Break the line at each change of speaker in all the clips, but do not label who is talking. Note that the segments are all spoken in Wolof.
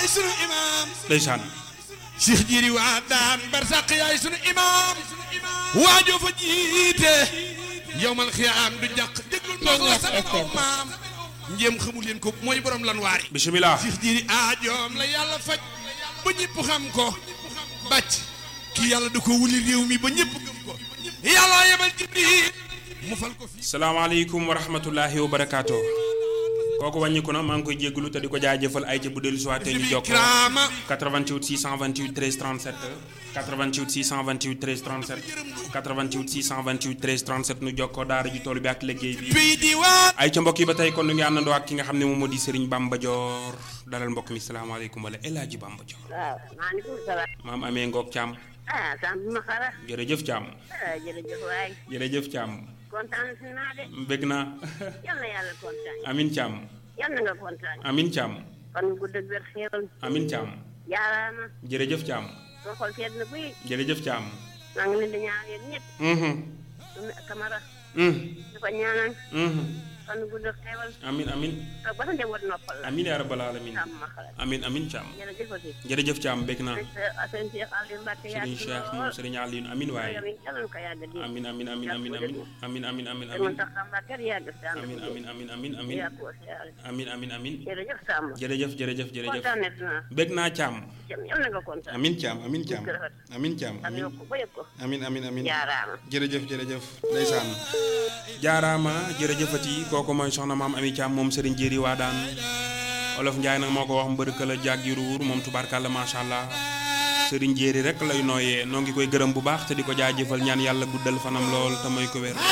yaay sunu imaam
ndeysaan
Cheikh Jiri waa daan barsàq yaay sunu imaam waajoo fa jiite yowmal xiyaam du jàq déglul ma ko sa maam njéem xamu leen ko mooy borom lan waari
bisimilah
Cheikh Jiri aajoom la yàlla faj ba ñëpp xam ko bàcc kii yàlla da ko wuli réew mi ba ñëpp gëm ko yàlla yebal Jibril mu fal ko fi
salaamaaleykum wa rahmatullahi wa barakaatu kooku wàññiku na maa ngi koy jégalu te di ko jaajëfal ay ca bu dellu si waatee ñu jokkoo
Ikraama
88 628 13 37 88 628 13 37 88 628 13 37 nu jokkoo daara ji tool bi ak liggéey bi
bii di waat
ay ca mbokk yi ba tey kon nu ngi àndandoo ak ki nga xam ne moom moo di Serigne Bamba Dior dalal mbokk mi salaamaaleykum wala El Hadji Bamba Dior
waaw maaleykum salaam.
maam amee ngoog Thiam
ah sant ma xara.
jërëjëf Thiam
ah jërëjëf waay.
jërëjëf Thiam
kontaan si naa de.
bëgg naa
yal na yàlla kontaan.
Amin Thiam
yal na nga kontaan.
Amin Thiam
kon gudd ak wér xéewal.
Amin Thiam
jaaraama.
jërëjëf Thiam
soo xool seet na buy.
jërëjëf Thiam
maa ngi leen di ñaan yéen ñëpp.
mhm
su Camara.
mhm
di ko ñaanal.
mhm
kon gudd ak xéewal.
amin amin
toog ba sa njaboot noppal la.
amin yaa rabbal alamin
sant ma xara.
amin amin Thiam
jërëjëfati.
jërëjëf Thiam bëgg naa
sëñ Cheikh Aliou Mbacke yaa
Serigne Cheikh moom Serigne Alioune amin waaye
yal na ko yàgg di.
amin amin amin amin amin amin amin amin
te
amin
man tax Mbacke yàgg si ànd
amin amin amin amin amin
yàgg ko si àll.
amin amin amin
jërëjëf Samb.
jërëjëf jërëjëf jërëjëf
kontaan naa.
bëgg naa Thiam
yal na nga kontaan.
amin Thiam amin Thiam amin Thiam
am
amin
yokk ba yëg ko.
amin amin amin
jaaraama.
jërëjëf jërëjëf ndeysaan jaaraama jërëjëfati kooku mooy soxna maam ami Thiam moom Serigne Jéeri waa daan olof Njaay nag moo ko wax mbërëka la jàggi ruur moom tubaarkàlla macha allah Serigne Jéeri rek lay nooyee noo ngi koy gërëm bu baax te di ko jaajëfal ñaan yàlla guddal fanam lool te mooy ko wér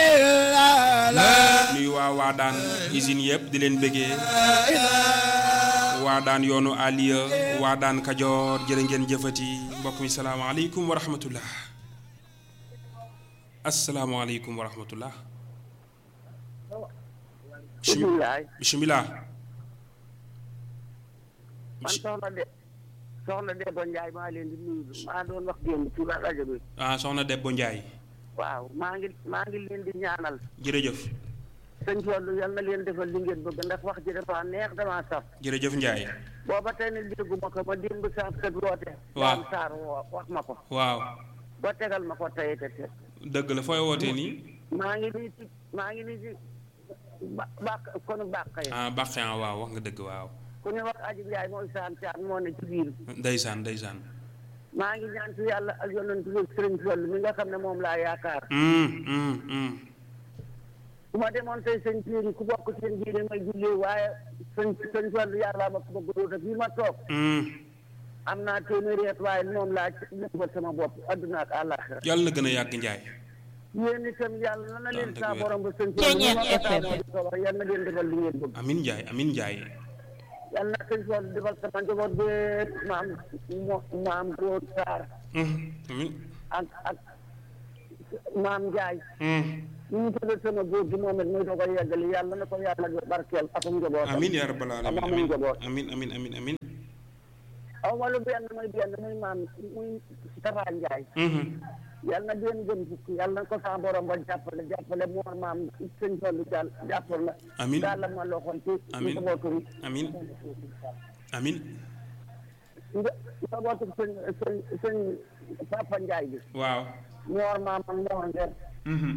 nuyu waa waa daan usine yëpp di leen bëggee waa daan yoonu aliya waa daan kajoor jërë ngeen jëfati mbokk mi salaamaaleykum wa rahmatullah asalaamaaleykum wa rahmatullah
bisimilah.
bisimilah
man soxna de soxna de ba Ndiaye maa leen di nuyu maa doon wax démb ci la rajo bi.
ah soxna Debbo Ndiaye
waaw maa ngi maa ngi leen di ñaanal.
jërëjëf
sëñ Fallu yal na leen defal li ngeen bëgg ndax wax ji dafa neex damaa saf.
jërëjëf Ndiaye
booba tey ne dégguma ko ma démb sant kat woote.
Waaw.
Dame Sarr woo wax ma ko.
waaw
ba tegal ma ko tey te te.
dëgg la fooy wootee nii
maa ngi nii ci maa ngi nii ci ba bàq konu bàq yi.
ah bàqe ah waaw wax nga dëgg waaw
ku ñu wax Aji Ndiaye mooy sant Thiam moo ne ci biir.
ndeysaan ndeysaan
maa ngi ñaan ci yàlla ak yonent bi sëriñ Fallu mi nga xam ne moom laa yaakaar.
Mm, mm, mm.
bu ma demoon tey sëñ Thierry ku bokk seen diine may jullee waaye sëñ sëñ Fallu yàlla ma ko bëgg a fii ma toog
Mm.
am naa téeméeri at waaye moom laa jëfal sama bopp adduna ak àllaaxira
yàlla na gën a yàgg Ndiaye
yéen itam yàlla na na leen
dëgg
saa
wér.
borom ba sëñ Fallu mi ma ko taamoo di ko wax yal na leen defal li ngeen bëgg
amin Ndiaye amin Ndiaye
yal na sëñ Fallu defal sama njaboot bépp maam mo- maam Góor Saar
Mm, amin
ak ak maam Njaay
Mm.
ñu ñu tuddee sama góor gi moom it muy da ko yeggali yàlla na ko yàlla barkeel atum njabootam
amin yaa rabbal alamin
ak amul
amin
njaboot
amin amin amin amin
aw ma lu benn muy benn muy maam muy Tafa Njaay
Mhm.
yal na benn gën fukk yal na ko sa borom ba jàppale jàppale moo maam sëñ Fallu jàll jàppal na
Amin.
daal la ma loxoon ci
Amin.
njabootu
amin amin
nja- njabootu sëñ sëñ sëñ Papa Njaay bi
waaw
moor maam ak moor nger
Mhm.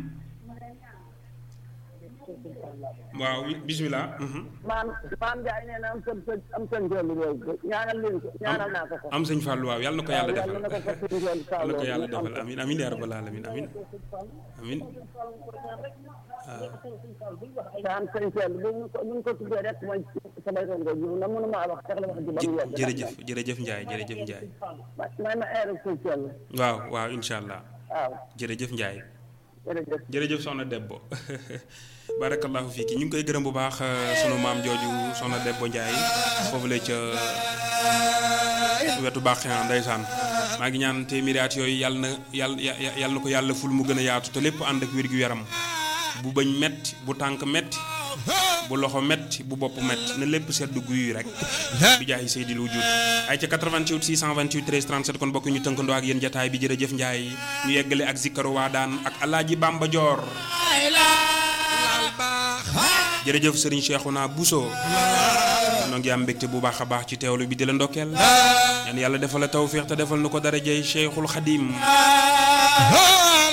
waaw bismillah Mhm.
maam maam Njaay nee na am sën sën am sëñ Fallu boobu ñaanal leen ko ñaanal naa ko ko
am sëñ Fallou waaw yàlla na ko yàlla
waaw
defal
yàlla na ko ko sëñ Fallu
yàlla na ko
saaloo
yàlla
mu am
defal
ko.
amin amin yaa rabbal alamin amin amin
daan sëñ Fallu bu ñu ko bu ñu ko tuddee rek mooy samay rongo ji na mënu maa wax sax la wax ji ba mu yegg
jërëjëf jërëjëf Ndiaye jërëjëf Ndiaye
ma may ma eeru sëñ Fallu
waaw waaw incha allah
waaw
jërëjëf Ndiaye
jërëjëf
jërëjëf soxna Debbo barakallahu fiiki ñu ngi koy gërëm bu baax euh, sunu maam jooju soxna Debbo Ndiaye foofu la ca wetu baax ndeysaan maa ngi ñaan téeméeri at yooyu yàlla na yàlla ya- ya- yàlla na ko yàlla ful mu gën a yaatu te lépp ànd ak wér-gu-yaram bu bëñ metti bu tànk metti bu loxo metti bu bopp metti na lépp sedd guy rek bi jaay Seydil Wujud ay ca 88 628 13 37 kon bokk ñu tënkandoo ak yéen jataay bi jërëjëf Ndiaye ñu yeggale ak zikkaru waa daan ak alaaji Bamba Joor jërëjëf Serigne Cheikhouna Bousso noo ngi am mbégte bu baax a baax ci teewlu bi di la ndokkeel ñaan yàlla defal la tawféex te defal nu ko darajey Cheikhul Xadim